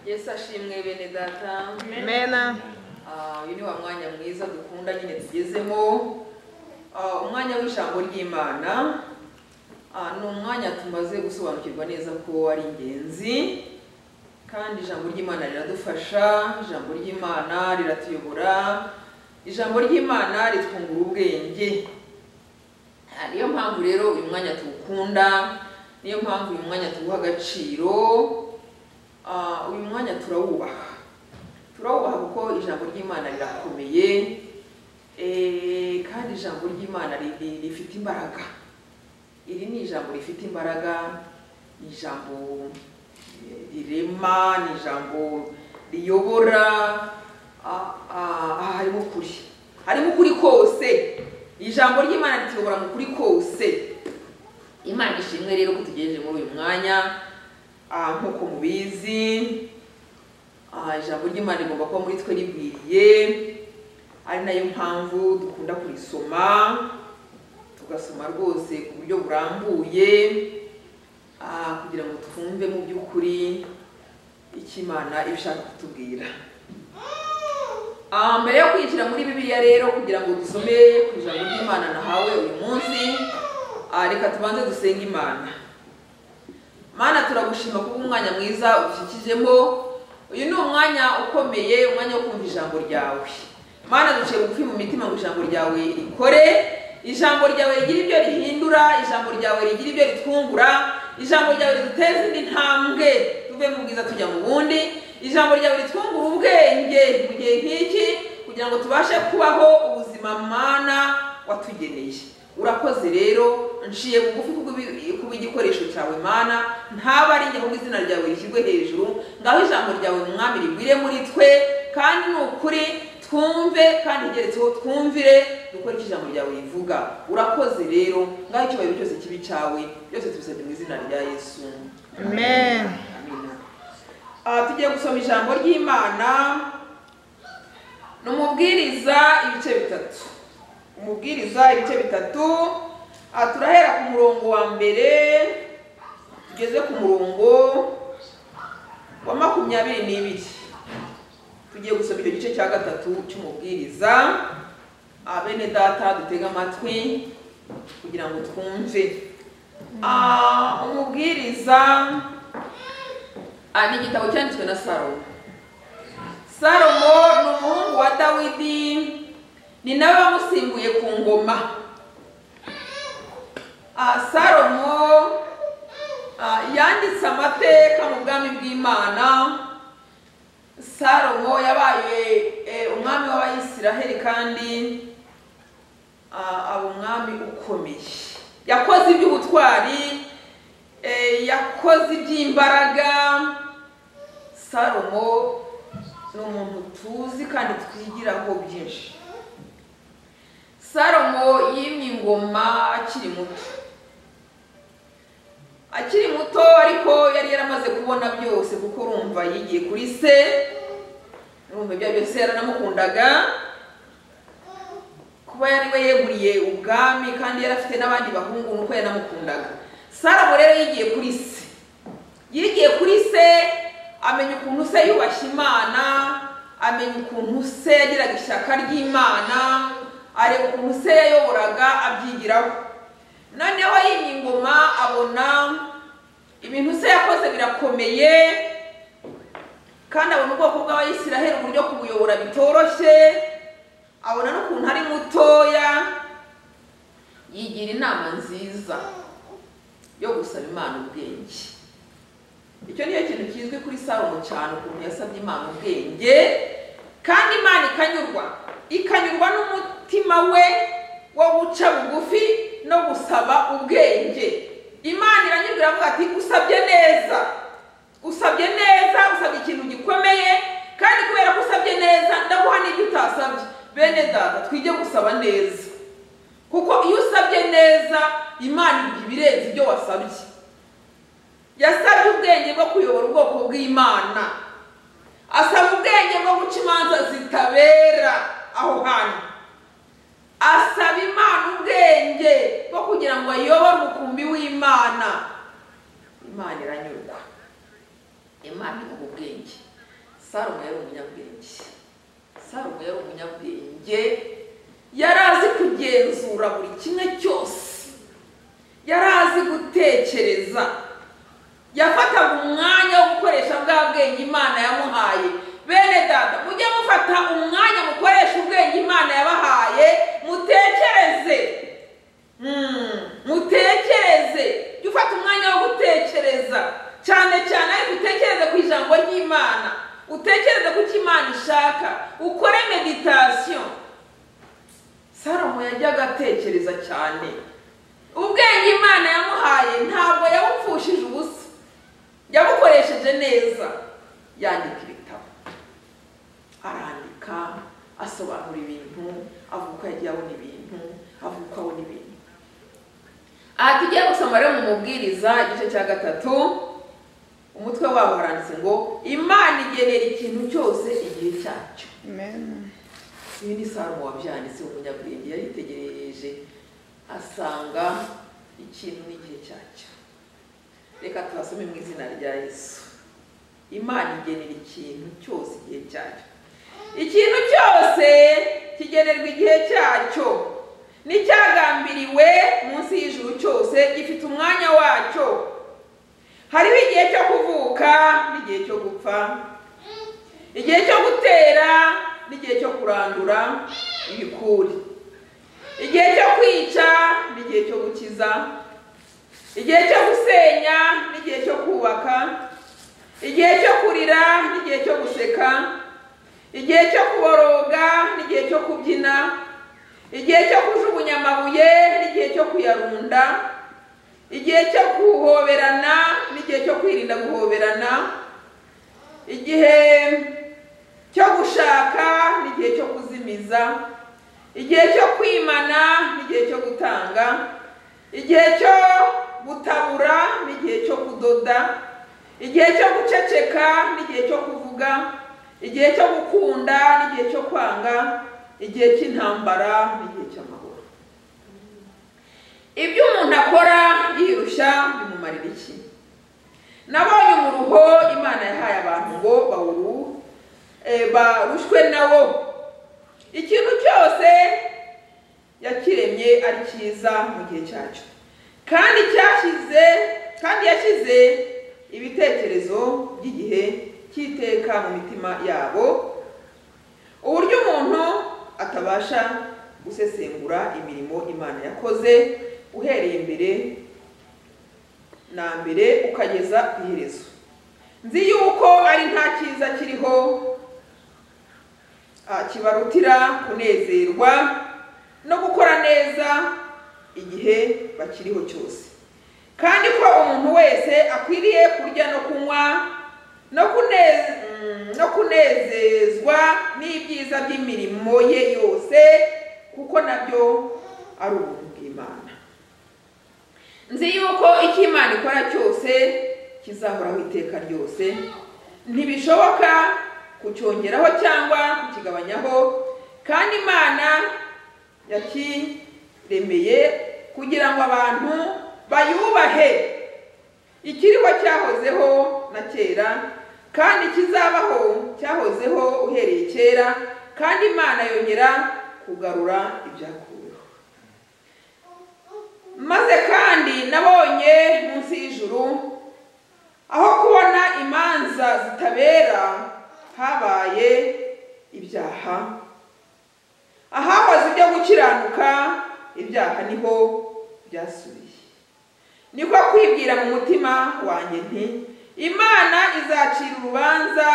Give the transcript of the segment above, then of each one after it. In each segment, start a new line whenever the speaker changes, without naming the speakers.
yesu ashimwe bene data
mena
Ah, uyu ni wa mwanya mwiza dukunda nyine tugezemo Ah, umwanya w'ijambo ry'imana Ah, ni umwanya tumaze gusobanukirwa neza ko ari ingenzi kandi ijambo ry'imana riradufasha ijambo ry'imana riratuyobora ijambo ry'imana ritwungura ubwenge Ah, niyo mpamvu rero uyu mwanya tuwukunda niyo mpamvu uyu mwanya tuwuha agaciro Ah, uyu mwanya turawubaha turawubaha kuko ijambo ry'imana rirakomeye eh, kandi ijambo ry'imana ri- ri- rifite imbaraga iri ni ijambo rifite imbaraga ni ijambo eh, rirema ni ijambo riyobora Ah, ah, ah, harimo ukuri harimo ukuri kose ijambo ry'imana rituyobora mu kuri kose imana ishimwe rero ko tugejeje muri uyu mwanya Ah, nk'uko mubizi Ah, ijambo ry'imana rigomba kuba muri twe ribwiriye ari nayo mpamvu dukunda kurisoma tugasoma rwose ku buryo burambuye ah, kugira ngo twumve mu by'ukuri icyo imana iba ishaka kutubwira Ah, mbere yo kwinjira muri bibiliya rero kugira ngo dusome ku ijambo ry'imana nahawe uyu munsi ah, reka tubanze dusenge imana mana turagushima kuba umwanya mwiza udukikijemo uyu ni umwanya ukomeye umwanya wo kumva ijambo ryawe mana duciye bugufi mu mitima ngo ijambo ryawe rikore ijambo ryawe rigira ibyo rihindura ijambo ryawe rigira ibyo ritwungura ijambo ryawe riduteza indi ntambwe tuve mu bwiza tujya mu bundi ijambo ryawe ritwungura ubwenge mu gihe nk'iki kugira ngo tubashe kubaho ubuzima mana watugeneye urakoze rero nciye bugufi kubwi- kuba igikoresho cyawe mana ntaba ari njye kuko izina ryawe rishyirwe hejuru ngaho ijambo ryawe mwami rigwire muri twe kandi ni ukuri twumve kandi igeretseho twumvire dukore icyo ijambo ryawe rivuga urakoze rero ngaho icyubahiro cyose kibi cyawe byose tubisabye mu izina rya yesu
mena
amina Ah, tugiye gusoma ijambo ry'imana ni umubwiriza ibice bitatu umubwiriza ibice bitatu Ah, turahera ku murongo wa mbere tugeze ku murongo wa makumyabiri n'ibiri tugiye gusoma icyo gice cya gatatu cy'umubwiriza Ah, bene data dutege amatwi kugira ngo twumve Ah, umubwiriza Ah, ni igitabo cyanditswe na salomo salomo ni umuhungu wa dawidi ni nawe wamusimbuye ku ngoma Ah, salomo ah, yanditse amateka mu bwami bw'imana salomo yabaye eh, umwami w'abayisiraheli kandi ah, aba umwami ukomeye yakoze iby'ubutwari eh, yakoze iby'imbaraga salomo ni umuntu tuzi kandi twigiraho byinshi salomo yimye ingoma akiri muto akiri muto ariko yari yaramaze kubona byose kuko urumva yigiye kuri se urumva ibyo byose yaranamukundaga kuba yari we yeguriye ubwami kandi yari afite n'abandi bahungu nuko yanamukundaga salomo rero yigiye kuri se yigiye kuri se amenya ukuntu se yubashye imana amenya ukuntu se yagiraga ishyaka ry'imana areba ukuntu se yayoboraga abyigiraho noneho yimye ingoma abona ibintu se yakoze birakomeye kandi abona ubwoko bw'abayisiraheli uburyo kubuyobora bitoroshye abona n'ukuntu ari mutoya yigira inama nziza yo gusaba imana ubwenge icyo niyo kintu kizwi kuri salomo cyane ukuntu yasabye imana ubwenge kandi imana ikanyurwa ikanyurwa n'umutima we wo guca bugufi no gusaba ubwenge imana iranyurwa iravuga ati usabye neza usabye neza usabye ikintu gikomeye kandi kubera ko usabye neza ndaguha n'ibyo utasabye bene data twige gusaba neza kuko iyo usabye neza imana iguha ibirenze ibyo wasabye yasabye ubwenge bwo kuyobora ubwoko bw'imana asaba ubwenge bwo guca imanza zitabera aho hantu asaba imana ubwenge bwo kugira ngo ayobore umukumbi w'imana imana iranyurwa imana imuha ubwenge salomo yari umunyabwenge salomo yari umunyabwenge yari azi kugenzura buri kimwe cyose yari azi gutekereza yafataga umwanya wo gukoresha bwa bwenge imana yamuhaye bene data mujye mufata umwanya mukoresha ubwenge imana yabahaye mutekereze Hmm, mutekereze jya ufata umwanya wo gutekereza cyane cyane ariko utekereze ku ijambo ry'imana utekereze ku cyo imana ishaka ukore meditasiyo salomo yajyaga atekereza cyane ubwenge imana yamuhaye ntabwo yabupfushije ubusa yabukoresheje neza yandika ibitabo arandika asobanura ibintu avuga uko yagiye abona ibintu avuga uko abona ibintu aha tugiye gusoma rero mu mubwiriza igice cya gatatu umutwe wabo haranditse ngo imana igenera ikintu cyose igihe cyacyo
Amen.
ibi ni salomo wabyanditse umunyabwenge yaritegereje asanga ikintu n'igihe cyacyo reka tuhasome mu izina rya yesu imana igenera ikintu cyose igihe cyacyo ikintu cyose kigenerwa igihe cyacyo n'icyagambiriwe munsi y'ijuru cyose gifite umwanya wacyo hariho igihe cyo kuvuka n'igihe cyo gupfa igihe cyo gutera n'igihe cyo kurandura ibikuri igihe cyo kwica n'igihe cyo gukiza igihe cyo gusenya n'igihe cyo kubaka igihe cyo kurira n'igihe cyo guseka igihe cyo kuboroga n'igihe cyo kubyina igihe cyo kujugunya amabuye n'igihe cyo kuyarunda igihe cyo guhoberana n'igihe cyo kwirinda guhoberana igihe cyo gushaka n'igihe cyo kuzimiza igihe cyo kwimana n'igihe cyo gutanga igihe cyo gutabura n'igihe cyo kudoda igihe cyo guceceka n'igihe cyo kuvuga igihe cyo gukunda n'igihe cyo kwanga igihe cy'intambara n'igihe cy'amahoro ibyo umuntu akora yirushya bimumarira iki nabonye umuruho imana yahaye abantu ngo bawuru eh, barushwe nawo ikintu cyose yakiremye ari cyiza mu gihe cyacyo kandi cyashyize kandi yashyize ibitekerezo by'igihe cy'iteka mu mitima yabo uburyo umuntu atabasha gusesengura imirimo imana yakoze uhereye mbere na mbere ukageza ku iherezo nzi yuko ari nta cyiza kiriho ah, kibarutira kunezerwa no gukora neza igihe bakiriho cyose kandi ko umuntu wese akwiriye kurya no kunywa no kuneze- mm, no kunezezwa n'ibyiza by'imirimo ye yose kuko nabyo ari ubuntu bw'imana nzi yuko icyo imana ikora cyose kizahoraho iteka ryose ntibishoboka kucyongeraho cyangwa kukigabanyaho kandi imana yakiremeye kugira ngo abantu bayubahe ikiriho cyahozeho na kera kandi kizabaho cyahozeho uhereye kera kandi imana yongera kugarura ibyakuweho maze kandi nabonye munsi y'ijuru aho kubona imanza zitabera habaye ibyaha ahahoze ibyo gukiranuka ibyaha niho byasubiye niko kwibwira mu mutima wanjye nti imana izacira urubanza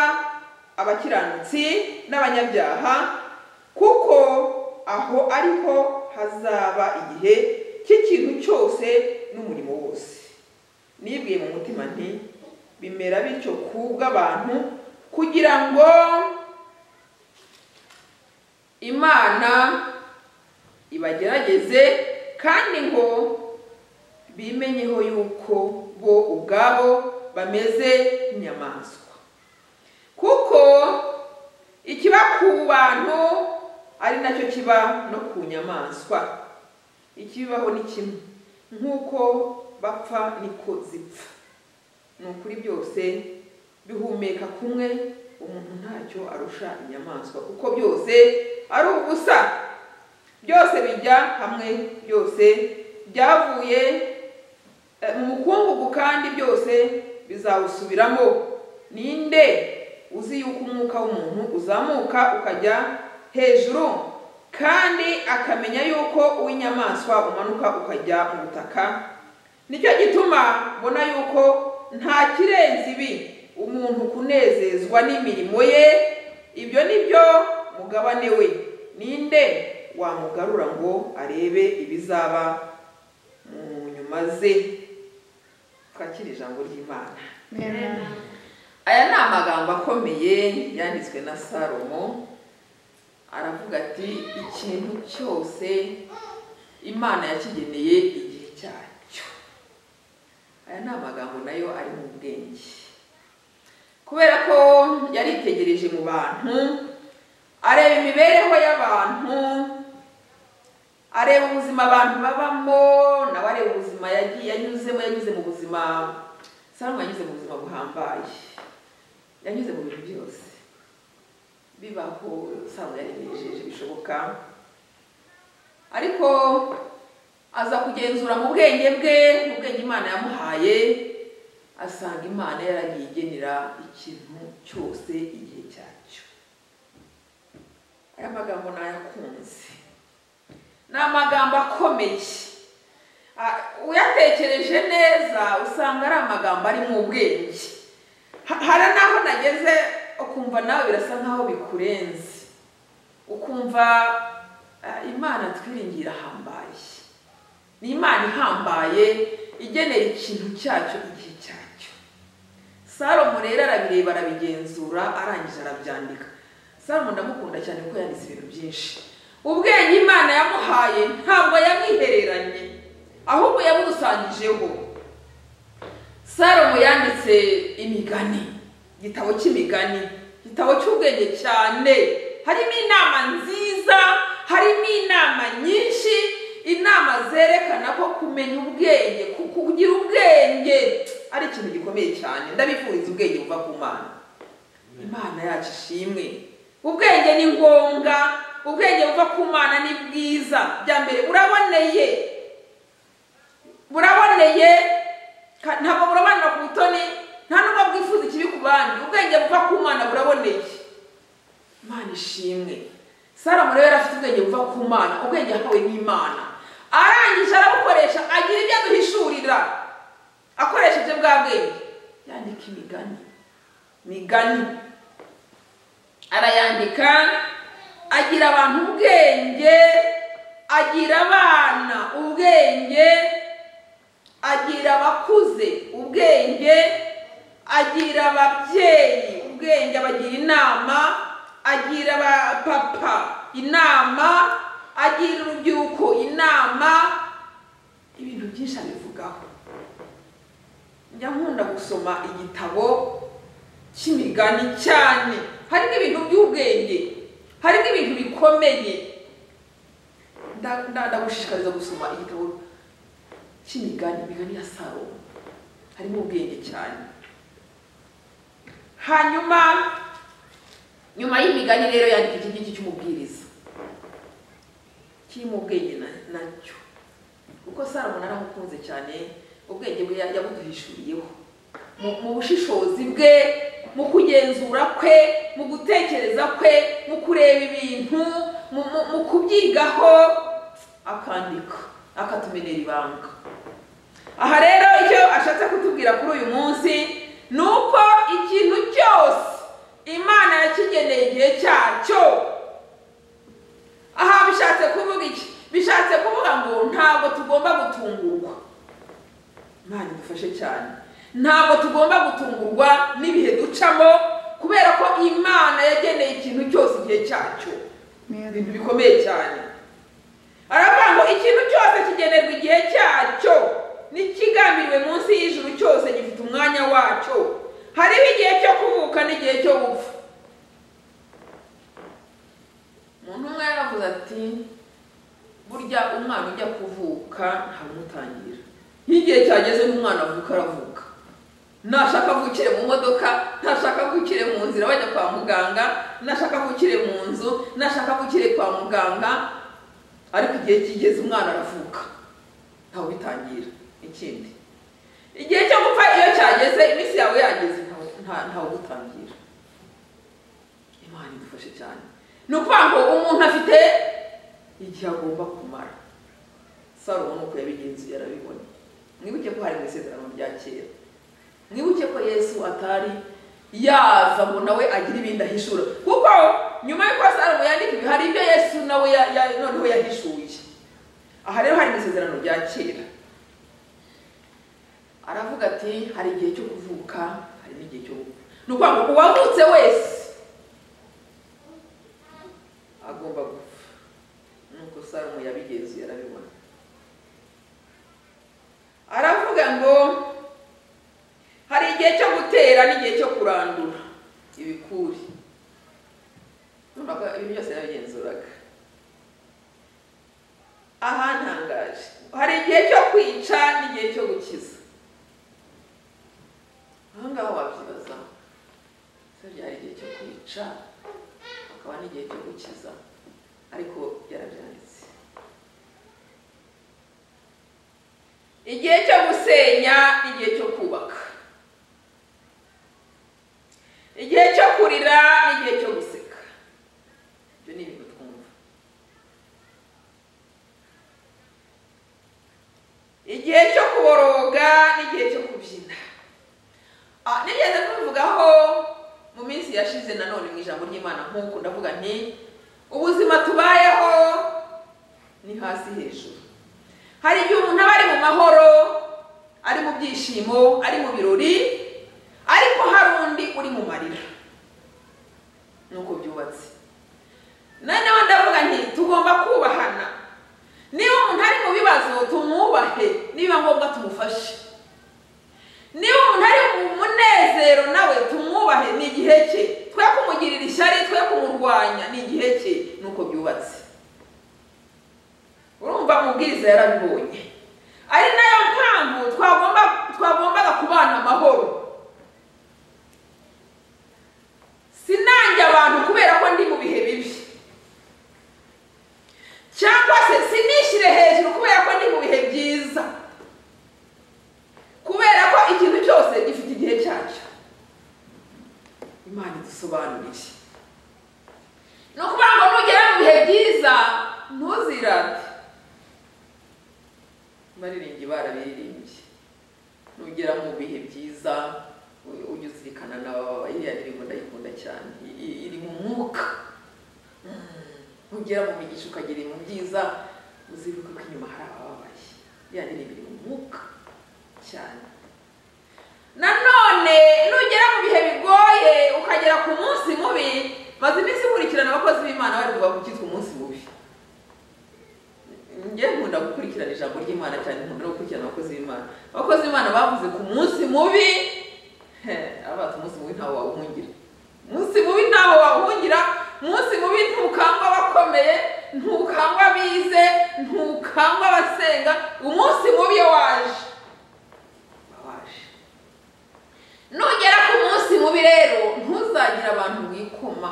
abakiranutsi n'abanyabyaha kuko aho ariho hazaba igihe cy'ikintu cyose n'umurimo wose nibwiye mu mutima nti bimera bityo kubw'abantu kugira ngo imana ibagerageze kandi ngo bimenyeho yuko bo ubwabo bameze nk'inyamaswa kuko ikiba ku bantu ari nacyo kiba no ku nyamaswa ikibaho ni kimwe nk'uko bapfa niko zipfa ni ukuri byose bihumeka kumwe umuntu ntacyo arusha inyamaswa kuko byose ari ubusa byose bijya hamwe byose byavuye eh, mu mukungugu kandi byose bizawusubiramo ninde uzi yuko umwuka w'umuntu uzamuka ukajya hejuru kandi akamenya yuko uw'inyamaswa umanuka ukajya mu butaka nicyo gituma mbona yuko nta kirenze ibi umuntu kunezezwa n'imirimo ye ibyo ni byo mugabane we ninde wamugarura ngo arebe ibizaba mu nyuma ze twakire ijambo ry'imana
Amen.
aya ni amagambo akomeye yanditswe na salomo aravuga ati ikintu cyose imana yakigeneye igihe cyacyo aya ni amagambo nayo ari mu bwenge kubera ko yaritegereje mu bantu areba imibereho y'abantu areba ubuzima abantu babamo nawe areba ubuzima yagiye yanyuzemo yanyuze mu buzima salomo yanyuze mu buzima buhambaye yanyuze mu bintu byose bibaho salomo yarinejeje bishoboka ariko aza kugenzura mu bwenge bwe mu bwenge imana yamuhaye asanga imana yaragiye igenera ikintu cyose igihe cyacyo aya magambo nayakunze ni amagambo akomeye Ah, uyatekereje neza usanga ari amagambo arimo ubwenge Ha- hari n'aho nageze ukumva nawe birasa nk'aho bikurenze ukumva ah, imana twiringira ahambaye ni imana ihambaye igenera ikintu cyacyo igihe cyacyo salomo rero arabireba arabigenzura arangije arabyandika salomo ndamukunda cyane kuko yanditse ibintu byinshi ubwenge imana yamuhaye ntabwo yamwihereranye ahubwo yabudusangijeho salomo yanditse imigani igitabo cy'imigani igitabo cy'ubwenge cyane harimo inama nziza harimo inama nyinshi inama zerekana ko kumenya ubwenge ku- kugira ubwenge ari ikintu gikomeye cyane ndabifuriza ubwenge buva ku mana imana yacu ishimwe ubwenge ni ngombwa ubwenge buva ku mana ni bwiza bya mbere uraboneye buraboneye ka- ntabwo burabanira ku butoni nta n'ubwo bwifuza ikibi ku bandi ubwenge buva ku mana buraboneye imana ishimwe salomo rero yari afite ubwenge buva ku mana ubwenge yahawe n'imana arangije arabukoresha agira ibyo aduhishurira akoresheje bwa bwenge yandika imigani migani arayandika agira abantu ubwenge agira abana ubwenge agira abakuze ubwenge agira ababyeyi ubwenge abagira inama agira abapapa inama agira urubyiruko inama ibintu byinshi abivugaho njya nkunda gusoma igitabo cy'imigani cyane harimo ibintu by'ubwenge harimo ibintu bikomeye Nda- nda- ndagushishikariza gusoma igitabo cy'imigani imigani ya salomo harimo ubwenge cyane hanyuma nyuma y'imigani rero yandika iki ngiki cy'umubwiriza kirimo ubwenge na- nacyo kuko salomo naramukunze cyane ubwenge bwe ya- yabuduhishuriyeho mu- mu bushishozi bwe mu kugenzura kwe mu gutekereza kwe mu kureba ibintu mu- mu- mu kubyigaho akandika akatumenera ibanga aha rero icyo ashatse kutubwira kuri uyu munsi ni uko ikintu cyose imana yakigeneye igihe cyacyo aha bishatse kuvuga iki bishatse kuvuga ngo ntabwo tugomba gutungurwa imana idufashe cyane ntabwo tugomba gutungurwa n'ibihe ducamo kubera ko imana yageneye ikintu cyose igihe cyacyo ibintu
Amen.
bikomeye cyane aravuga ngo ikintu cyose kigenerwa igihe cyacyo n'ikigambiriwe munsi y'ijuru cyose gifite umwanya wacyo hariho igihe cyo kuvuka n'igihe cyo gupfa umuntu umwe yaravuze ati burya umwana ujya kuvuka ntamutangira iyo igihe cyageze n'umwana avuka aravuka nashaka avukire mu modoka nashaka avukire mu nzira bajya kwa muganga nashaka avukire mu nzu nashaka avukire kwa muganga ariko igihe kigeze umwana aravuka ntawe ubitangira ikindi igihe cyo gupfa iyo cyageze iminsi yawe yageze ntawe- nta- ntawe ugutangira imana idufashe cyane ni ukuvuga ngo umuntu afite igihe agomba kumara salomo nuko yabigenzuye arabibona mwibuke ko hari mu isezerano rya kera mwibuke ko yesu atari yaza ngo nawe agire ibindi ahishura kuko nyuma y'uko salomo yandika ibi hari ibyo yesu nawe ya- ya- noneho yahishuye aha rero hari mu isezerano rya kera aravuga ati hari igihe cyo kuvuka hari n'igihe cyo gupfa ni ukuvuga ngo uwavutse wese agomba gupfa nuko salomo yabigenzuye arabibona aravuga ngo hari igihe cyo gutera n'igihe cyo kurandura ibikuri urabona ko ibi byose yarabigenzuraga aha ntangaje hari igihe cyo kwica n'igihe cyo gukiza aha ngaha wabyibaza ese byari igihe cyo kwica hakaba n'igihe cyo gukiza ariko yarabyanditse igihe cyo gusenya n'igihe cyo kubaka igihe cyo kurira n'igihe cyo guseka ibyo ni ibintu twumva igihe cyo kuboroga n'igihe cyo kubyina Ah, nigeze kubivugaho mu minsi yashize nanone mu ijambo ry'imana nk'uko ndavuga nti ubuzima tubayeho ni hasi hejuru hari igihe umuntu aba ari mu mahoro ari mu byishimo ari mu birori ariko hari undi uri mu marira nuko byubatse noneho ndavuga nti tugomba kubahana niba umuntu ari mu bibazo tumwubahe niba ngombwa tumufashe niba umuntu ari mu munezero nawe tumwubahe ni igihe cye twe kumugirira ishyari twe kumurwanya ni igihe cye nuko byubatse urumva amubwiriza yarabibonye ari nayo mpamvu twagomba twagombaga kubana amahoro sinange abantu kubera ko ndi mu bihe bibi cyangwa se sinishyire hejuru kubera ko ndi mu bihe byiza kubera ko ikintu cyose gifite igihe cyacyo imana idusobanuriye ni ukuvuga ngo nugera mu bihe byiza ntuzirate baririmbyi barabiririmbye nugera mu bihe byiza u- ujye uzirikana n'ababa iriya ndirimbo ndayikunda cyane I- i- iri mu mwuka Mm. nugera mu migisha ukagira mu byiza uzibuke ko inyuma hari abababaye iriya ndirimbo iri mu mwuka cyane nanone nugera mu bihe bigoye ukagera ku munsi mubi maze iminsi ikurikirana abakozi b'imana bari kuva ku cyitwa umunsi mubi njye nkunda gukurikirana ijambo ry'imana cyane nkunda no gukurikirana abakozi b'imana abakozi b'imana bavuze ku munsi mubi he, abato umunsi mubi ntawo wawuhungira umunsi mubi ntawo wawuhungira umunsi mubi ntukangwa abakomeye ntukangwa abize ntukangwa abasenga umunsi mubi iyo waje wababaje nugera ku munsi mubi rero ntuzagire abantu wikoma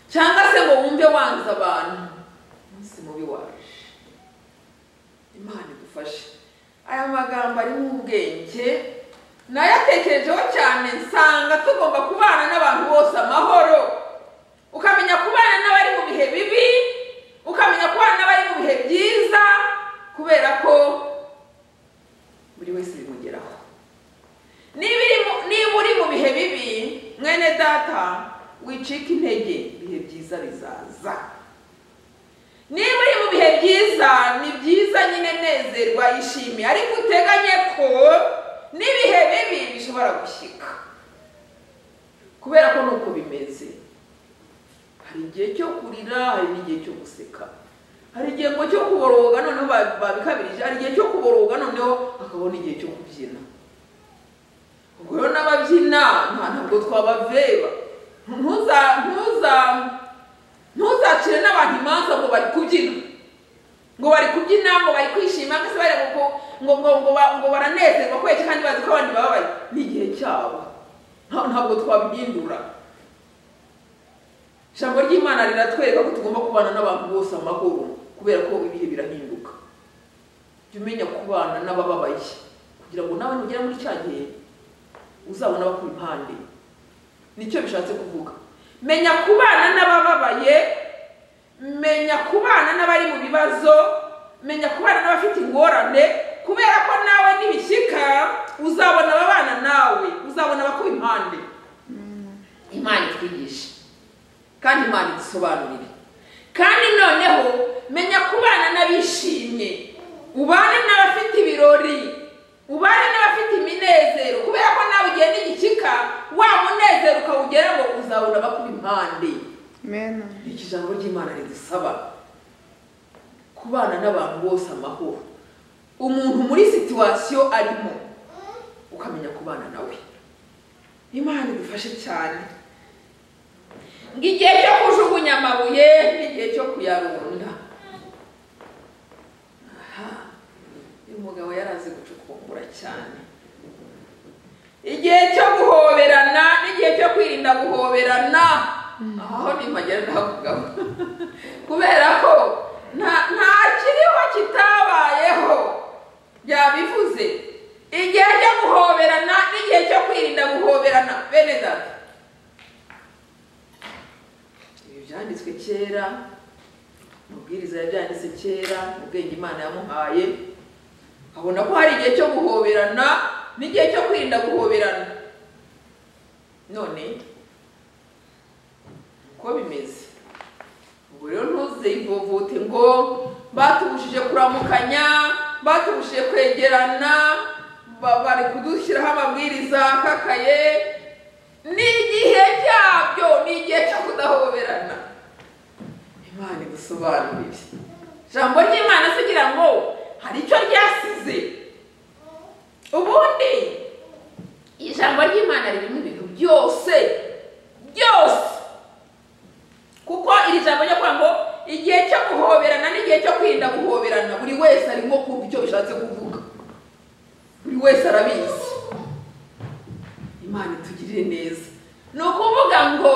cyangwa se ngo wumve wanze abantu umunsi mubi waje imana idufashe aya magambo arimo ubwenge nayatekerejeho cyane nsanga tugomba kubana n'abantu bose amahoro ukamenya kubana n'abari mu bihe bibi ukamenya kubana n'abari mu bihe byiza kubera ko buri wese bimugeraho niba iri mu- niba uri mu bihe bibi mwene data wicika intege ibihe byiza bizaza niba uri mu bihe byiza ni byiza nyine nezerwa ishime ariko uteganye ko n'ibihe bibi bishobora gushyika kubera ko nuko bimeze hari igihe cyo kurira hari n'igihe cyo guseka hari igihe ngo cyo kuboroga noneho ba- babikabirije hari igihe cyo kuboroga noneho hakabona igihe cyo kubyina ubwo rero n'ababyina nta- ntabwo twabaveba ntuza ntuza ntuzacire n'abantu imanza ngo bari kubyina ngo bari kubyina ngo bari kwishima ngo se bari ngo ngo ngo ngo ba- ngo baranezerwa kweke kandi bazi ko abandi bababaye ni igihe cyabo Nta- ntabwo twabihindura ijambo ry'imana riratwereka ko tugomba kubana n'abantu bose amahoro kubera ko ibihe birahinduka jya umenya kubana n'abababaye kugira ngo nawe nugera muri cya gihe uzabona abakuri impande nicyo bishatse kuvuga menya kubana n'abababaye menya kubana n'abari mu bibazo menya kubana n'abafite ingorane kubera ko nawe n'ibishyika uzabona ababana nawe uzabona abakuri impande imana itwigisha kandi imana idusobanurire kandi noneho menya kubana n'abishimye ubane n'abafite ibirori ubane n'abafite iminezero kubera ko nawe ugenda igikika wa munezero ukawugera ngo uzabona abakuba impande
Amen.
iki ijambo ry'imana ridusaba kubana n'abantu bose amahoro umuntu muri situwasiyo arimo ukamenya kubana nawe imana idufashe cyane ngo igihe cyo kujugunya amabuye n'igihe cyo kuyarunda aha uyu mugabo yari azi gucukumbura cyane igihe cyo guhoberana n'igihe cyo kwirinda guhoberana aho ntihagera ndahavugaho kubera ko nta- nta kiriho kitabayeho byabivuze igihe cyo guhoberana n'igihe cyo kwirinda guhoberana bene data ibi byanditswe kera amabwiriza yabyanditse kera ubwenge imana yamuhaye abona ko hari igihe cyo guhoberana n'igihe cyo kwirinda guhoberana none uko bimeze ubwo rero ntuze ivovote ngo batubujije kuramukanya batubujije kwegerana ba- bari kudushyiraho amabwiriza akakaye n'igihe cyabyo ni igihe cyo kudahoberana imana idusobanurire ijambo ry'imana se ugira ngo hari icyo ryasize ubundi ijambo ry'imana ririmo ibintu byose byose kuko iri jambo ryo kuvuga ngo igihe cyo guhoberana n'igihe cyo kwirinda guhoberana buri wese arimo kumva icyo bishatse kuvuga buri wese arabizi imana itugirire neza ni ukuvuga ngo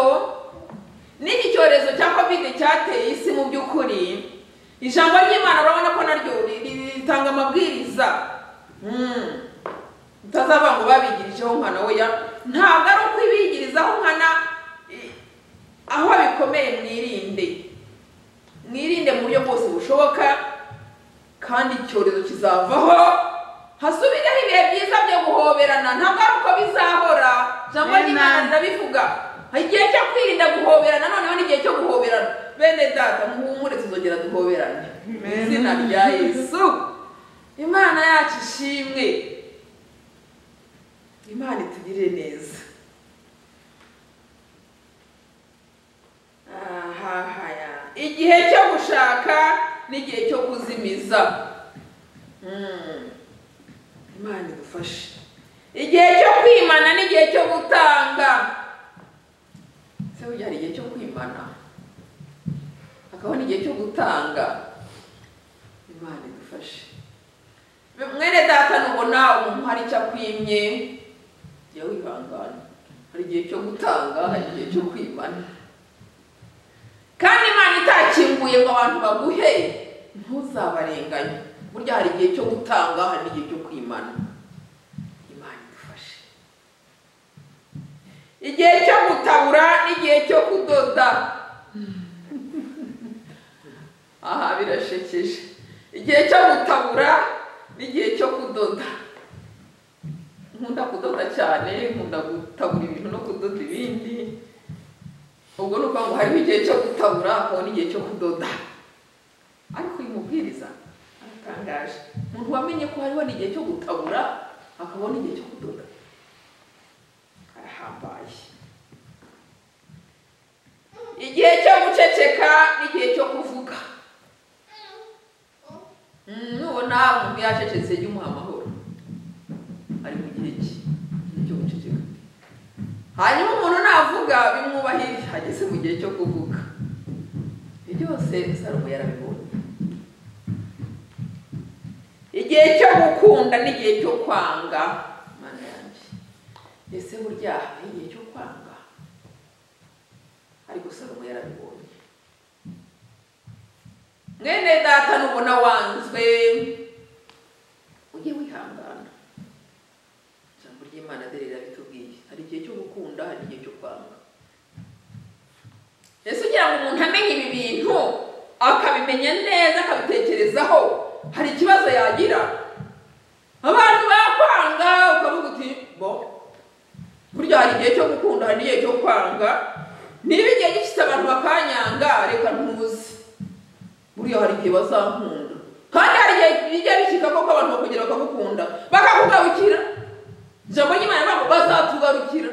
n'iki cyorezo cya kovide cyateye isi mu by'ukuri ijambo ry'imana urabona ko naryo ri- ri- ritanga amabwiriza Mm. utazava ngo babigirijeho nkana we ntabwo ari ukwibigirizaho nkana i- aho bikomeye mwirinde mwirinde mu buryo bwose bushoboka kandi icyorezo kizavaho hasubireho ibihe byiza byo guhoberana ntabwo ari uko bizahora jambo
Amen.
ry'imana rirabivuga igihe cyo kwirinda guhoberana noneho ni igihe cyo guhoberana bene data muhumure tuzongera duhoberane mu
Amen.
izina rya yesu imana yacu ishimwe imana itugirire neza ahahaya igihe cyo gushaka n'igihe cyo kuzimiza Mm. imana idufashe igihe cyo kwimana n'igihe cyo gutanga se burya hari igihe cyo kwimana hakabona igihe cyo gutanga imana idufashe mwene data nubona umuntu hari icyo akwimye jya wihangana hari igihe cyo gutanga hari igihe cyo kwimana kandi imana itakinguye ngo abantu baguhe ntuzabarenganye burya hari igihe cyo gutanga hari n'igihe cyo kwimana imana idufashe igihe cyo gutabura n'igihe cyo kudoda aha birashekeje igihe cyo gutabura n'igihe cyo kudoda nkunda kudoda cyane nkunda gutabura ibintu no kudoda ibindi ubwo ni ukuvuga ngo hariho igihe cyo gutabura hakaba n'igihe cyo kudoda ariko uyu mubwiriza aratangaje umuntu wamenye ko hariho n'igihe cyo gutabura hakabona igihe cyo kudoda arahambaye igihe cyo guceceka n'igihe cyo kuvuga Mm, nubona umuntu yacecetse jya umuha amahoro ari mu gihe cye igihe cyo guceceka hanyuma umuntu navuga bimwubahirije ageze mu gihe cyo kuvuga ibyo byose salomo yarabibonye igihe cyo gukunda n'igihe cyo kwanga mana yanjye ese burya hari igihe cyo kwanga ariko salomo yarabibonye mwene data nubona wanzwe ujye wihangana ijambo ry'imana dore rirabitubwiye hari igihe cyo gukunda hari igihe cyo kwanga ese ugira ngo umuntu amenye ibi bintu akabimenya neza akabitekerezaho hari ikibazo yagira abantu bakwanga ukavuga uti bo burya hari igihe cyo gukunda hari n'igihe cyo kwanga niba igihe gifite abantu bakanyanga reka ntuze buriya hari igihe bazankunda kandi hari igihe bijya bishyika koko abantu bakongera bakagukunda bakakugarukira ijambo ry'imana ntabwo bazatugarukira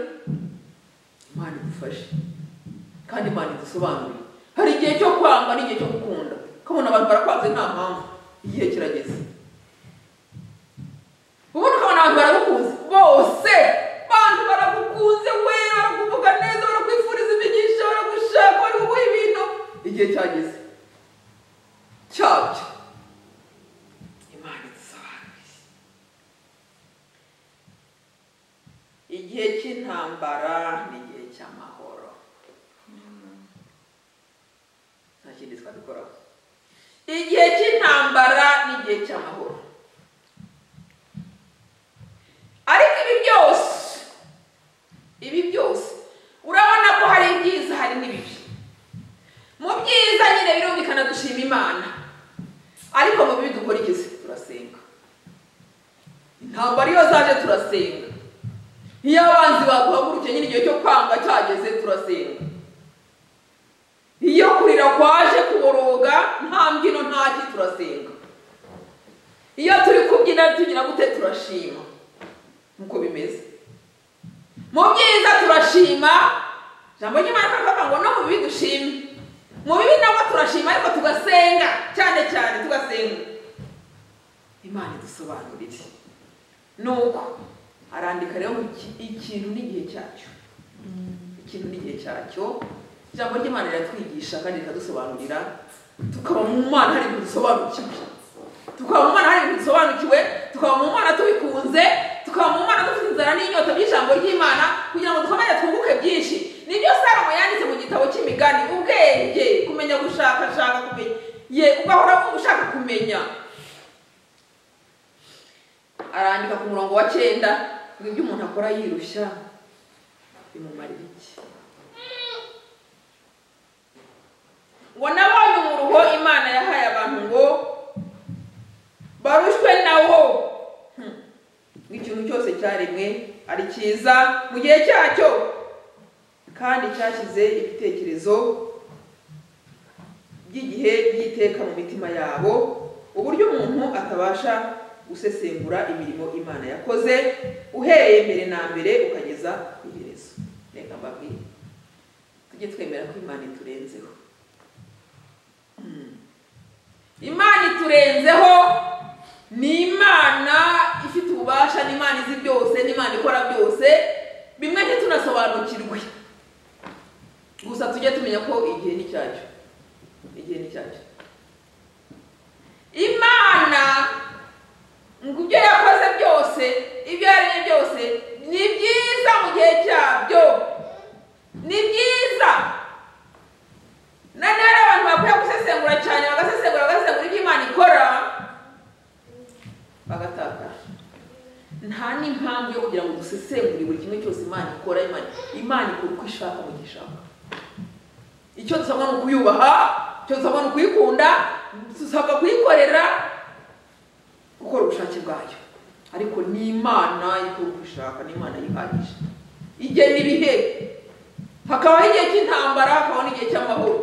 imana idufashe kandi imana idusobanurire hari igihe cyo kwanga n'igihe cyo gukunda ukabona abantu barakwanze nta mpamvu igihe kirageze ubundi ukabona abantu baragukunze bose abantu baragukunze we barakuvuga neza barakwifuriza imigisha baragushaka bari kuguha ibintu igihe cyageze cyabyo imana idusobanuriye igihe cy'intambara ni igihe cy'amahoro nta kindi twabikoraho igihe cy'intambara ni igihe cy'amahoro ariko ibi byose ibi byose urabona ko hari ibyiza hari n'ibibi mu byiza nyine birumvikana dushima imana ariko mu bibi dukora ikizi turasenga ntabwo ariyo zaje turasenga iyo abanzi baduhagurukiye nyine igihe cyo kwanga cyageze turasenga iyo kurira kwaje kuboroga nta mbyino ntaki turasenga iyo turi kubyina tugira gute turashima nkuko bimeze mu byiza turashima ijambo ry'imana rikavuga ngo no mu bibi dushime mu bibi nabwo turashima ariko tugasenga cyane cyane tugasenga imana idusobanurire nuko arandika rero ngo iki- ikintu n'igihe cyacyo ikintu n'igihe cyacyo ijambo ry'imana riratwigisha kandi rikadusobanurira tukaba mu mana hari ibintu dusobanukiwe tukaba mu mana hari ibintu dusobanukiwe tukaba mu mana tubikunze tukaba mu mana dufite inzara n'inyota by'ijambo ry'imana kugira ngo dukomeze twunguke byinshi nibyo salomo yanditse mu gitabo cy'imigani ubwenge kumenya gushakashaka kumenya ye ugahora ushaka kumenya arandika ku murongo wa cyenda ngo ibyo umuntu akora yirushya bimumarira iki ngo nabonye umuruho imana yahaye abantu ngo barushwe na wo Hmm. ngo ikintu cyose cyaremwe ari cyiza mu gihe cyacyo kandi cyashyize ibitekerezo by'igihe by'iteka mu mitima yabo uburyo umuntu atabasha gusesengura imirimo imana yakoze uhereye mbere na mbere ukageza ku iherezo reka mbabwire tujye twemera ko imana iturenzeho imana iturenzeho ni imana ifite ububasha ni imana izi byose ni imana ikora byose bimwe ntitunasobanukirwe gusa tujye tumenya ko igihe ni cyacyo igihe ni cyacyo imana ngo ibyo yakoze byose ibyo yaremye byose ni byiza mu gihe cyabyo ni byiza noneho rero abantu bakwiye gusesengura cyane bagasesengura bagasesengura ibyo imana ikora bagatakara nta n'impamvu yo kugira ngo dusesengure buri kimwe cyose imana ikora imana imana ikora uko ishaka mu gihe ishaka icyo dusabwa ni ukuyubaha icyo dusabwa ni ukuyikunda dusabwa kuyikorera gukora ubushake bwayo ariko ni imana ikora uko ishaka ni imana yihagije igena ibihe hakabaho igihe cy'intambara hakabaho n'igihe cy'amahoro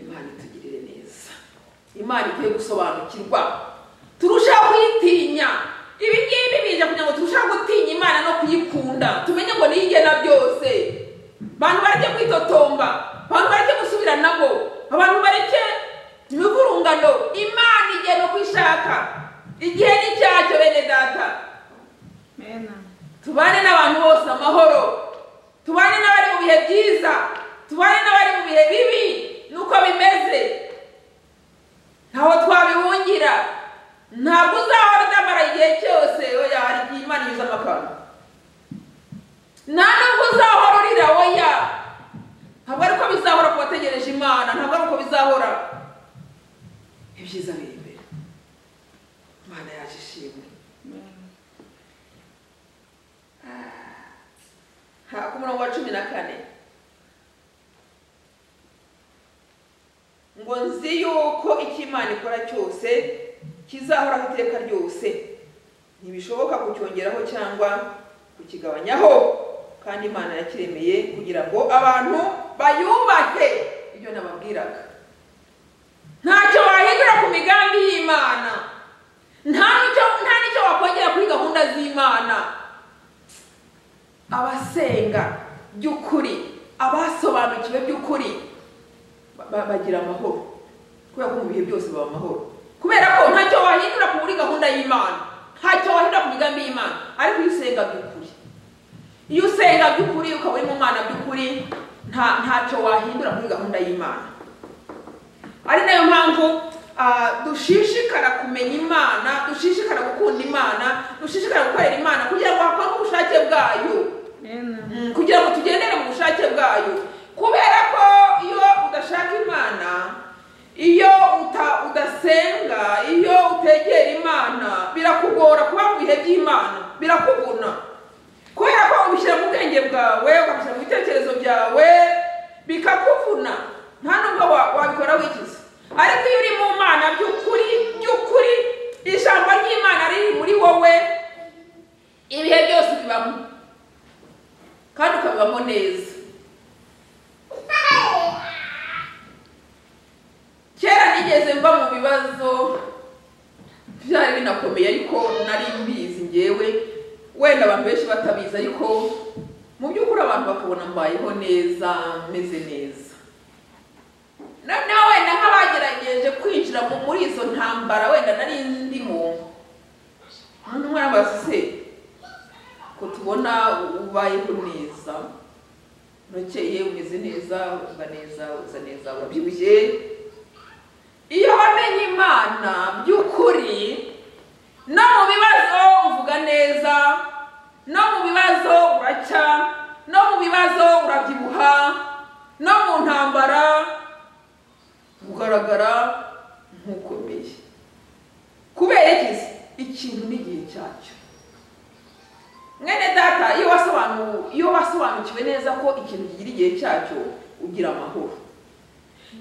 imana itugirire neza imana ikwiye gusobanukirwa turushaho kuyitinya ibi ngibi biza kugira ngo turusheho gutinya imana no kuyikunda tumenye ngo niyo igena byose abantu bareke kwitotomba abantu bareke gusubira nabo abantu bareke imivurungano imana igena uko ishaka igihe ni cyacyo bene data tubane n'abantu bose amahoro tubane n'abari mu bihe byiza tubane n'abari mu bihe bibi nuko bimeze ntaho twabihungira ntabwo uzahora udamara igihe cyose oya hari igihe imana inyuze amakara nta nubwo uzahora urira oya ntabwo ari ko bizahora ku bategereje imana ntabwo ari uko bizahora ibyiza biri imbere imana yaje ishimwe Ah, ku murongo wa cumi na kane ngo nzi yuko icyo imana ikora cyose kizahoraho iteka ryose ntibishoboka kucyongeraho cyangwa kukigabanyaho kandi imana yakiremeye kugira ngo abantu bayubake ibyo nababwiraga ntacyo wahindura ku migambi y'imana nta n'icyo- nta n'icyo wakongera kuri gahunda z'imana abasenga by'ukuri abasobanukiwe by'ukuri ba- ba- bagira amahoro kubera ko mu bihe byose baba amahoro kubera ko ntacyo wahindura ku muri gahunda y'imana ntacyo wahindura ku migambi y'imana ariko iyo usenga by'ukuri iyo usenga by'ukuri ukaba uri mu mwana by'ukuri nta ntacyo wahindura muri gahunda y'imana ari nayo mpamvu ah, dushishikara kumenya imana dushishikara gukunda imana dushishikara gukorera imana kugira ngo hakorwe ubushake bwayo
Amen.
Mm, kugira ngo tugendere mu bushake bwayo kubera ko iyo udashaka imana iyo uta- udasenga iyo utegera imana birakugora kuba mu bihe by'imana birakuguna kubera ko ubishyira mu bwenge bwawe ukabishyira mu bitekerezo byawe bikakuvuna nta nubwo wa- wabikora wikiza ariko iyo uri mu mana by'ukuri by'ukuri ijambo ry'imana riri muri wowe ibihe byose bibamo kandi ukabibamo neza kera nigeze mba mu bibazo byari binakomeye ariko nari mbizi ngewe wenda abantu benshi batabizi ariko mu by'ukuri abantu bakabona mbayeho neza meze neza noneho wenda nk'abagerageje kwinjira mu- muri izo ntambara wenda nari ndimo umuntu umwe arabaza se ko tubona ubayeho neza urakeye umeze neza uba neza usa neza urabyibushye iyo wamenye imana by'ukuri no mu bibazo uvuga neza no mu bibazo uracya no mu bibazo urabyibuha no mu ntambara ugaragara nk'ukomeye kubera iki se? ikintu n'igihe cyacyo mwene data iyo wasobanu iyo wasobanukiwe neza ko ikintu kigira igihe cyacyo ugira amahoro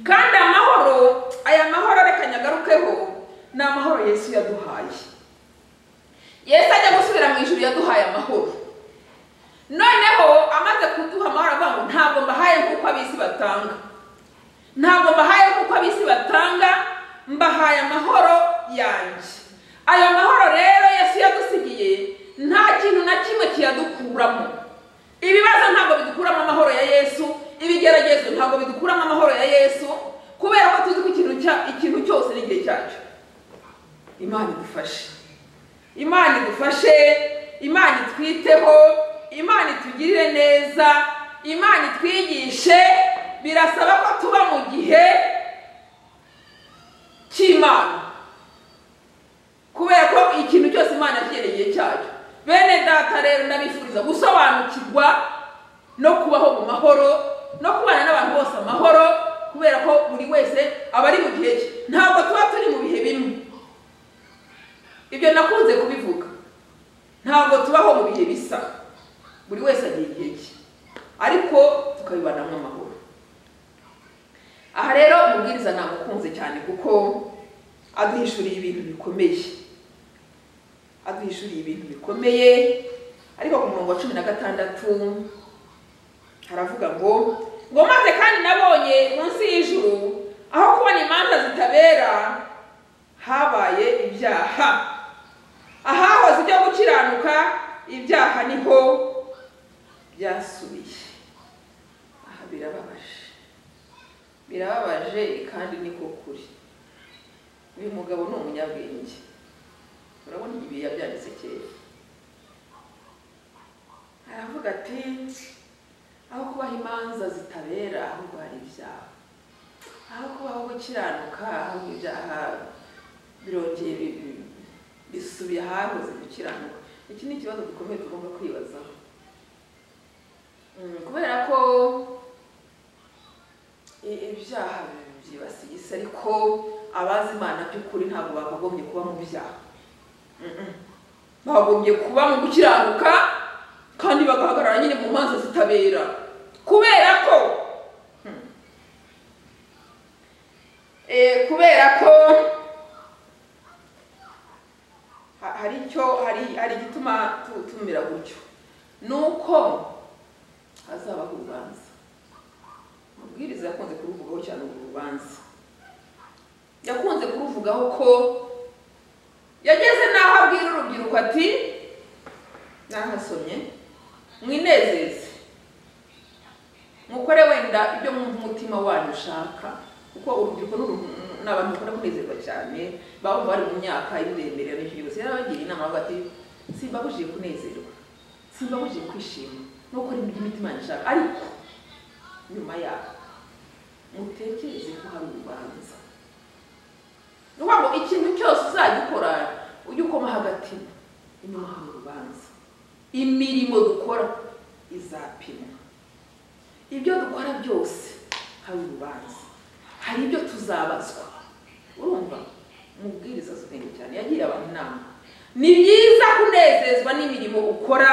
kandi amahoro aya mahoro reka nyagarukeho ni amahoro yesu yaduhaye yesu ajya gusubira mu ijuru yaduhaye amahoro noneho amaze kuduha amahoro avuga ngo ntabwo mbahaye nk'uko ab'isi batanga ntabwo mbahaye nk'uko ab'isi batanga mbahaye amahoro yanjye ayo mahoro rero yesu yadusigiye nta kintu na kimwe kiyadukuramo ibibazo ntabwo bidukuramo amahoro ya yesu ibigeragezo ntabwo bidukuramo amahoro ya yesu kubera ko tuzi ko ikintu cya- ikintu cyose n'igihe cyacyo imana idufashe imana idufashe imana itwiteho imana itugirire neza imana itwigishe birasaba ko tuba mu gihe cy'imana kubera ko ikintu cyose imana yashyira igihe cyacyo bene data rero ndabifuriza gusobanukirwa no kubaho mu mahoro no kubana n'abantu bose amahoro kubera ko buri wese aba ari mu gihe cye ntabwo tuba turi mu bihe bimwe ibyo nakunze kubivuga ntabwo tubaho mu bihe bisa buri wese agira igihe cye ariko tukabibanamo amahoro aha rero umubwiriza namukunze cyane kuko aduhishuriye ibintu bikomeye aduhishuriye ibintu bikomeye ariko ku murongo wa cumi na gatandatu haravuga ngo ngo maze kandi nabonye munsi y'ijuru aho kubona imanza zitabera habaye ibyaha ahahoze ibyo gukiranuka ibyaha niho byasubiye aha birababaje birababaje kandi niko kuri uyu mugabo ni umunyabwenge urabona ibi yabyanditse kera aravuga ati aho kubaho imanza zitabera ahubwo hari ibyaha aho kubaho gukiranuka aho ibyaha birongeye bi- bi- bisubiye ahahoze gukiranuka iki ni ikibazo gikomeye tugomba kwibazaho Mm, kubera ko i- ibyaha byibasiye isi ariko abazi imana by'ukuri ntabwo bakagombye kuba mu byaha Mm-mm. bagombye kuba mu gukiranuka kandi bagahagarara nyine mu maso zitabera kubera ko Eh, kubera ko ha- hari icyo hari hari igituma tu- tumera gutyo nuko hazabaho urubanza amabwiriza yakunze kuruvugaho cyane uru rubanza yakunze kuruvugaho ko yageze n'aho abwira urubyiruko ati nahasomye mwinezeze mukore wenda ibyo mwumva umutima wanyu ushaka kuko urubyiruko n'uru- ni abantu bakunda kunezerwa cyane baba bari mu myaka y'uburemerera n'ibyo byose yarabagira inama avuga ati simbabujije kunezerwa simbabujije kwishima no gukora ibyo imitima yanyu ishaka ariko nyuma yaho mutekereze ko hari urubanza ni ukuvuga ngo ikintu cyose uzajya ukora ujye ukoma hagati inyuma hari urubanza imirimo dukora izapimwa ibyo dukora byose hari urubanza hari ibyo tuzabazwa urumva umubwiriza azi ubwenge cyane yagiriye abantu inama ni byiza kunezezwa n'imirimo ukora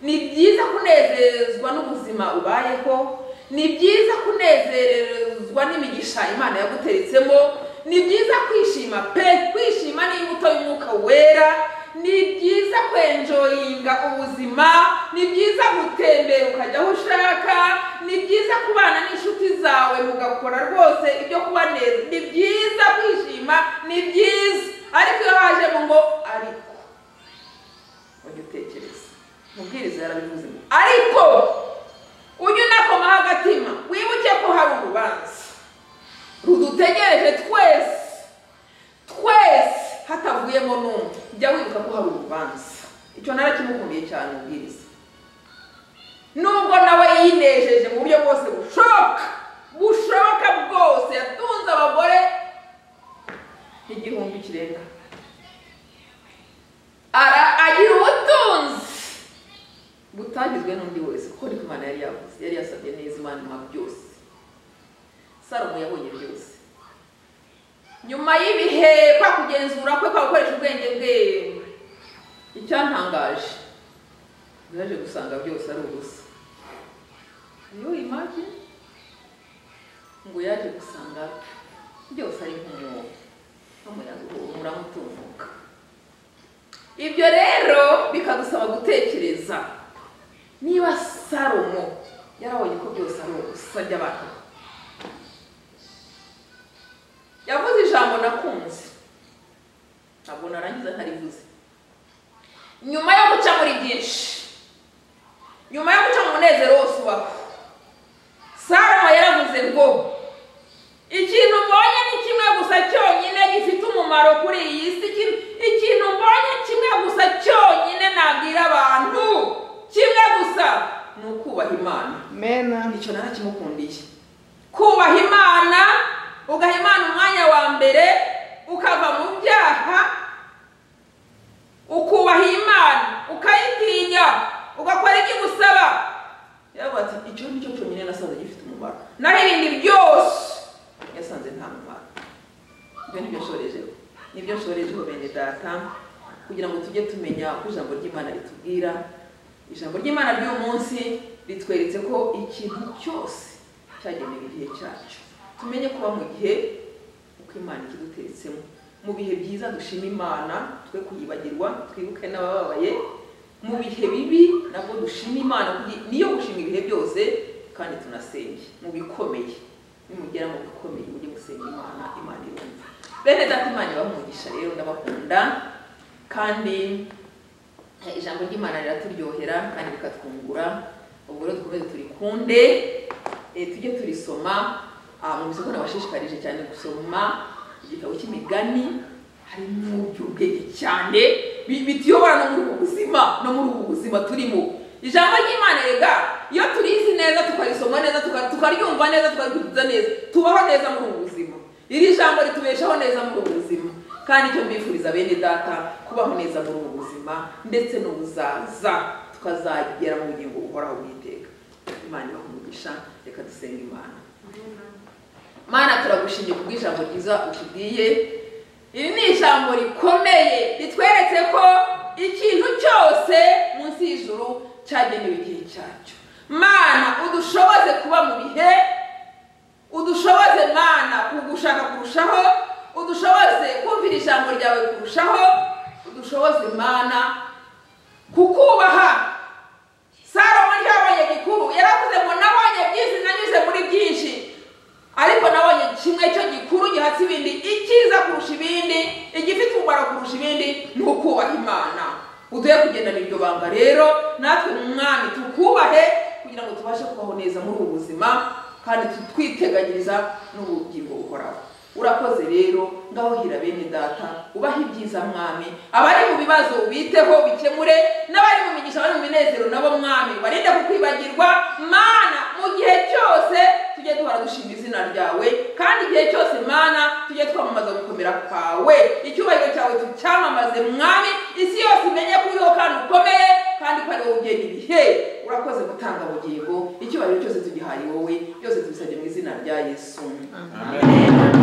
ni byiza kunezezwa n'ubuzima ubayeho ni byiza kunezerezwa n'imigisha imana yaguteretsemo ni byiza kwishima pe kwishima ni imbuto y'umwuka wera ni byiza kwenjoyinga ubuzima ni byiza gutembera ukajya aho ushaka ni byiza kubana n'inshuti zawe mugakora rwose ibyo kubaneza ni byiza kwishima ni byiza ariko iyo hajemo ngo ariko ujye utekereza umubwiriza yarabivuze ngo ariko ujye unakoma agatima wibuke ko hari urubanza rudutegereje twese twese hatavuyemo n'umwe jya wibuka ko hari urubanza icyo narakimukumbuye cyane umubwiriza nubwo nawe yinejeje mu buryo bwose bushoboka bushoboka bwose yatunze abagore igihumbi kirenga Ara- agira ubutunzi butagizwe n'undi wese kuko niko imana yari yavuze yari yasabye neza imana imuha byose salomo yabonye byose nyuma y'ibihe kwa kugenzura kwe kwa gukoresha ubwenge bwe icyantangaje naje gusanga byose ari ubusa iyo imagi ngo yaje gusanga byose ari nk'umwobo n'umuyaga uhumura mutumbuka ibyo rero bikadusaba gutekereza niba salomo yarabonye ko byose ari ubusa by'abantu yavuze ijambo nakunze ntabwo narangiza ntarivuze nyuma yo guca muri byinshi nyuma yo guca mu munezero wose ubaho salomo yaravuze ngo ikintu mbonye ni kimwe gusa cyonyine gifite umumaro kuri iyi si Iki- ikintu mbonye kimwe gusa cyonyine nabwira abantu kimwe gusa ni ukubaha imana
Amen.
icyo narakimukundiye kubaha imana ugaha imana umwanya wa mbere ukava mu byaha ukubaha imana ukayitinya ugakora ibyo igusaba yaravuga ati icyo ni cyo cyonyine nasanze gifite umumaro naho ibindi byose yasanze nta mumaro ibyo ni byo nshorejeho ni byo nshorejeho bene data kugira ngo tujye tumenya ko ijambo ry'imana ritubwira ijambo ry'imana ry'uyu munsi ritweretse ko ikintu cyose cyagenewe igihe cyacu tumenye kuba mu gihe uko imana ikiduteretsemo mu bihe byiza dushima imana twe kuyibagirwa twibuke n'abababaye mu bihe bibi nabwo dushima imana kuko niyo gushima ibihe byose kandi tunasenge mu bikomeye nimugera mu bikomeye mujye gusenga imana imana irumva bene data imana ibamugisha rero ndabakunda kandi Eh, ijambo ry'imana riraturyohera kandi rikatwungura ubwo rero dukomeze turikunde eh, tujye turisoma Ah, mu isoko nabashishikarije cyane gusoma igitabo cy'imigani harimo by'ubwenge cyane bi- bituyobora no muri ubu buzima no muri ubu buzima turimo ijambo ry'imana rega iyo turizi neza tukarisoma neza tuka- tukaryumva tukabaho neza tukabivuza neza tubaho neza muri ubu buzima iri jambo ritubeshaho neza muri ubu buzima kandi icyo mbifuriza bene data kubaho neza muri ubu buzima ndetse n'ubuzaza tukazagera mu bugingo buhoraho bw'iteka imana ibaha umugisha reka dusenge imana mana turagushimye kubw'ijambo ryiza utubwiye iri ni ijambo rikomeye ritweretse ko ikintu cyose munsi y'ijuru cyagenewe igihe cyacyo mana udushoboze kuba mu bihe udushoboze mana kugushaka kurushaho udushoboze kumvira ijambo ryawe kurushaho udushoboze mana kukubaha salomo ntiyabonye gikuru yaravuze ngo nabonye byinshi nanyuze muri byinshi ariko nabonye kimwe cyo gikuru gihatse ibindi icyiza kurusha ibindi igifite umumaro kurusha ibindi ni ukubaha imana uduhe kugendana iryo banga rero natwe mwami tukubahe kugira ngo tubashe kubaho neza muri ubu buzima kandi tu- twiteganyiriza n'ubugingo buhoraho urakoze rero ngaho hira bene data ubahe ibyiza mwami abari mu bibazo ubiteho ubikemure n'abari mu migisha bari mu minezero nabo mwami barinde kukwibagirwa mana mu gihe cyose tujye duhora dushima izina ryawe kandi igihe cyose mana tujye twamamaza gukomera kwawe icyubahiro cyawe tucyamamaze mwami isi yose imenye ko uriho kandi ukomeye kandi ko ari wowe ugena ibihe urakoze gutanga bugingo icyubahiro cyose tugihaye wowe byose tubisabye mu izina rya yesu
Amen.
Amen.